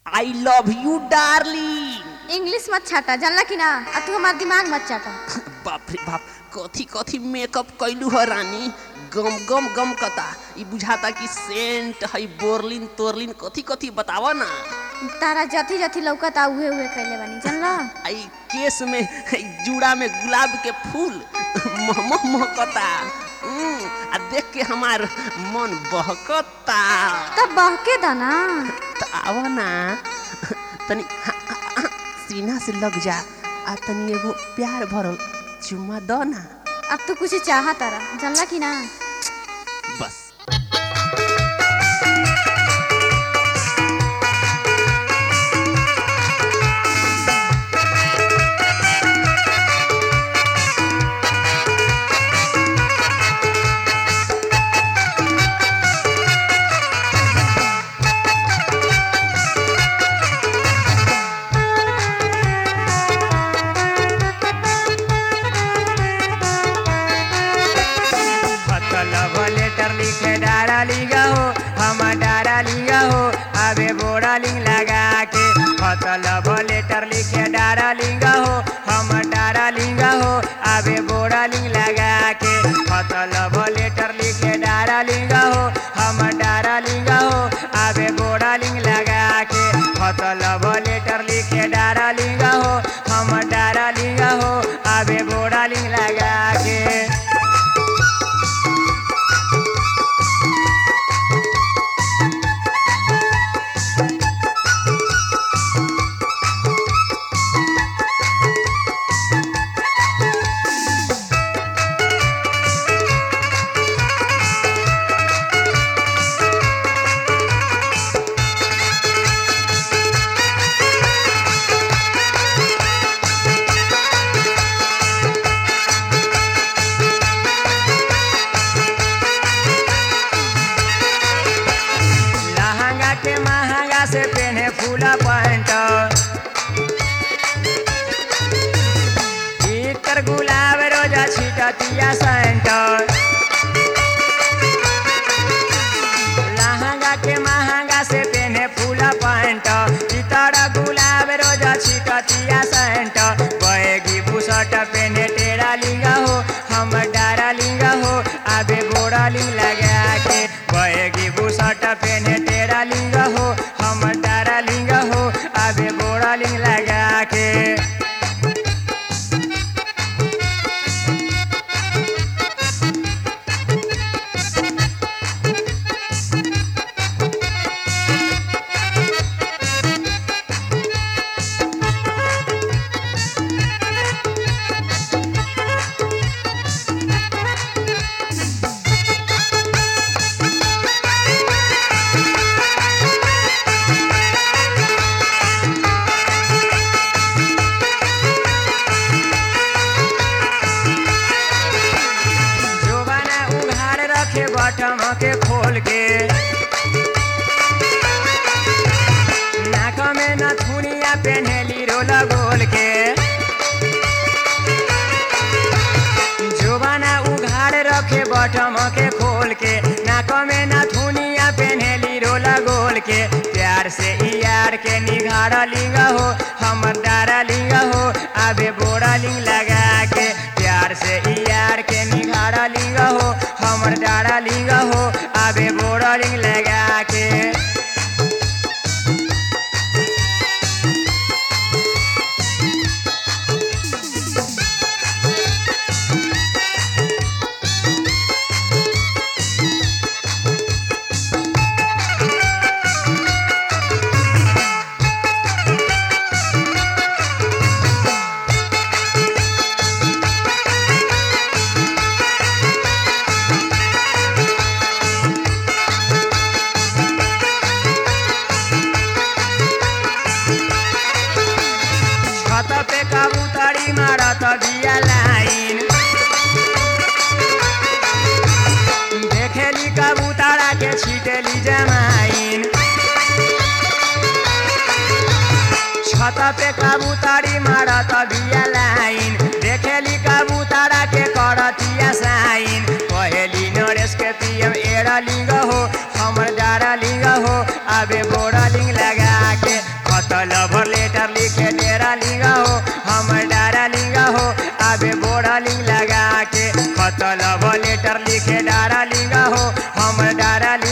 I love you darling English मत छाटा जानला कि ना आ तू हमार दिमाग मत चाटा बाप रे बाप कथी कथी मेकअप कैलू ह रानी गम गम गम कता ई बुझाता कि सेंट है बोरलिन तोरलिन कथी कथी बतावा ना तारा जथी जथी लौकता उहे उहे कैले बानी जानला आई केस में है जूड़ा में गुलाब के फूल महमह महकता हम्म, आ देख के हमार मन बहकता तब बहके दा ना त आवा ना तनी हा- हा- हा, सीना से लग जा आ तनी एगो प्यार भरल चुम्मा दो ना अब तू कुछ चाहा तारा जानला कि ना बस लव लेटर लिखे डारा लिगा हो हम डारा लिगा हो अबे बोरा लिंग लगा के खत लव लेटर लिखे डारा लिंगा हो हम डारा लिंगा हो अबे बोरा लिंग लगा के खत लव लेटर लिखे डारा लिंगा हो हम डारा लिंगा हो अबे बोरा लिंग लगा के खत लव लेटर लिखे डारा लिंगा हो हम डारा लिंगा हो अबे बोरा लिंग लगा के लहंगा के महंगा से पहने फूला पैंट इतर गुलाब रोजा छिटतिया सेंट लहंगा के महंगा से पहने फूला पैंट इतर गुलाब रोजा छिटतिया सेंट बहेगी बुसट पहने टेरा लिंगा हो हम डारा लिंगा हो आबे बोरा लिंग लगा के बहेगी बुसट पहने टेरा लिंगा हो हम डारा लिंगा हो आबे बोरा लिंग लगा के जोबाना उघाड़ रखे बटम के खोल के नाक में नथुनिया पेन्हेली रोला गोल के जोबाना उघाड़ रखे बटम के खोल के नाक में नथुनिया पेन्हेली रोला गोल के प्यार से ई यार के निघाड़ लिंग हो हमर डारा लिंग हो आबे बोरा लिंग लगा के प्यार से ई यार के निघाड़ा लिंग हो हमर डारा लिंग हो आबे बोरा लिंग लगा के छत पे कबूतरी मारत बिया लाइन देखेली कबूतरा के छीटेली जमाइन छत पे कबूतरी मारत बिया लाइन देखेली कबूतरा के करतिया साइन पहेली नरेश के पीएम एरा लिंग हो हमर डारा लिंग हो आबे बोरा लिंग लगा के लव लेटर लिखे डारा लिंगा हो हम डारा